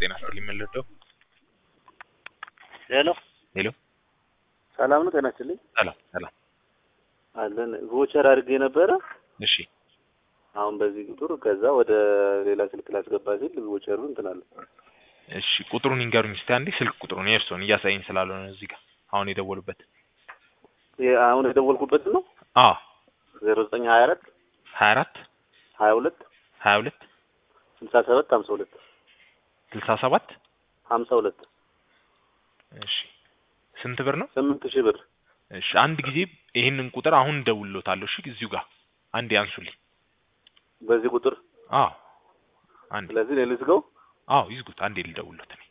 ጤና ይስጥልኝ የምንረዳው ሄሎ ሄሎ ሰላም ነው። ጤና ይስጥልኝ ሰላም ሰላም አለን። ቮቸር አድርጌ ነበረ እሺ አሁን በዚህ ቁጥር ከዛ ወደ ሌላ ስልክ ላስገባ ሲል ቮቸሩ እንትን አለ። እሺ ቁጥሩን ይንገሩኝ እስቲ አንዴ ስልክ ቁጥሩን የእርስዎን እያሳየኝ ስላልሆነ እዚህ ጋር አሁን የደወሉበት ይሄ አሁን የደወልኩበት ነው አ ዜሮ ዘጠኝ ሀያ አራት ሀያ አራት ሀያ ሁለት ሀያ ሁለት ስልሳ ሰባት ሀምሳ ሁለት ስልሳ ሰባት ሀምሳ ሁለት እሺ ስንት ብር ነው? ስምንት ሺህ ብር እሺ አንድ ጊዜ ይህንን ቁጥር አሁን እደውልልዎታለሁ። እሺ እዚሁ ጋር አንዴ አንሱልኝ። በዚህ ቁጥር አዎ አንዴ ስለዚህ እኔ ልዝጋው። አዎ ይዝጉት። አንዴ ልደውልልዎት።